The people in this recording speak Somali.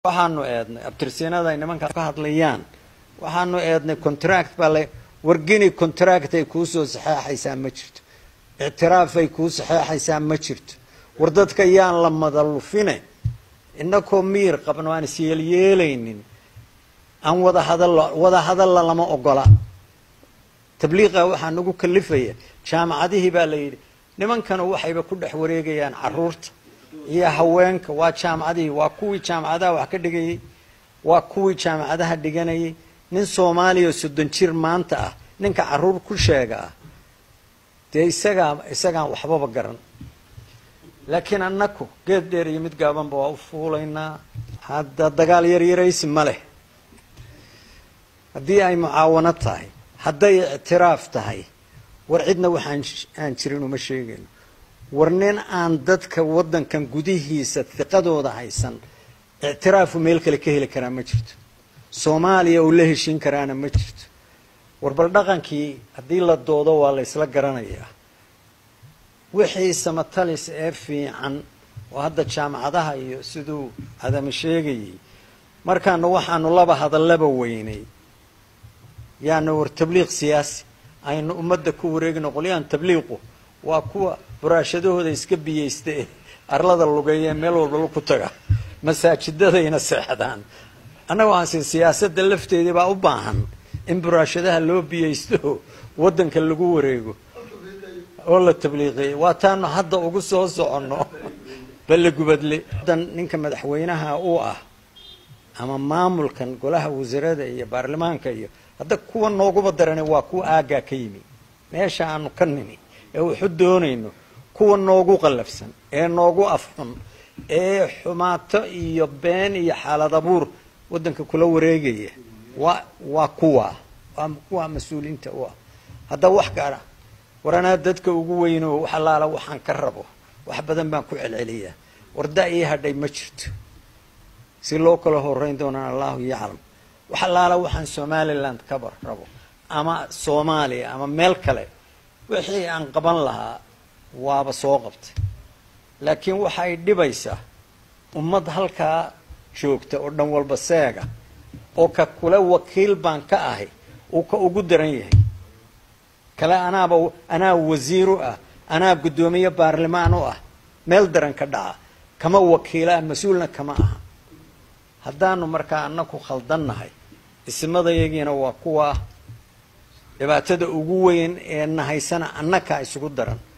waxaanu eednay abtirsiinada ay nimankaa ka hadlayaan waxaanu eednay contract baa la wargini contract ay kuu soo saxeexaysaa ma jirto ictiraaf ay kuu saxeexaysaa ma jirto war dadka yaan la madalufine inakoo miir qabno aan isyeelyeelaynin aan wada hadallo wada hadalla lama ogola tabliiqa waxaa nagu kalifaya jaamacadihii baa la yidhi nimankana waxayba ku dhex wareegayaan caruurta iyo haweenka waa jaamacadihii waa kuwii jaamacadaha wax ka dhigayay waa kuwii jaamacadaha dhiganayay nin soomaaliya oo soddon jir maanta ah ninka caruur ku sheega ah dee isagaa isagaan waxbaba garan laakiin annaku geed dheer iyo mid gaabanba waa u fuulaynaa hadda dagaal yaryaraysi ma leh haddii ay mucaawano tahay hadday ictiraaf tahay war cidna waxaan aan jirin uma sheegayno war nin aan dadka waddankan gudihiisa hiqadooda haysan ictiraafu meel kale ka heli karaa ma jirto soomaaliya uu la heshiin karaana ma jirto war bal dhaqankii haddii la doodo waa la ysla garanayaa wixii samatalis ee fiican oo hadda jaamacadaha iyo siduu adama sheegayay markaanu waxaanu laba hadallaba weynay yaanu war tabliiq siyaasi aynu ummadda ku wareegino qolyahan tabliiqu waa kuwa buraashadahooda iska biyeysta ee arlada lugeeya ee meel walba ku taga masaajidadayna seexdaan annaga waxaansi siyaasadda lafteedii baa u baahan in buraashadaha loo biyeysto waddanka lagu wareego oo la tabliiqeeyo waa taanu hadda ugu soo soconno balle gubadle dan ninka madaxweynaha uu ah ama maamulkan golaha wasiirada iyo baarlamaanka iyo hadda kuwa nooguba darane waa kuwa aaggaa ka yimi meesha aanu ka nimi ee waxu doonayno kuwa noogu qallafsan ee noogu afxun ee xumaato iyo been iyo xaalad abuur waddanka kula wareegaya waa waa kuwa waa kuwa mas-uuliyiinta u ah hadda wax gaara war anaa dadka ugu weyno wax allaala waxaan ka rabo wax badan baan ku celceliyaa warda ii hadhay ma jirto si loo kala horeyn doonaan allahu yaclam wax allaala waxaan somaliland kaba rabo ama soomaaliya ama meel kale wixii aan qaban lahaa waaba soo qabtay laakiin waxay dhibaysaa ummad halkaa joogta oo dhan walba seega oo ka kule wakiil baan ka ahay uu ka ugu daran yahay kale anaaba anaa wasiiru ah anaa guddoomiye baarlamaan u ah meel daran ka dhaca kama wakiila mas-uulna kama aha haddaanu markaa annaku khaldannahay ismadayagiina waa kuwa dhibaatada ugu weyn ee nahaysana annakaa isugu daran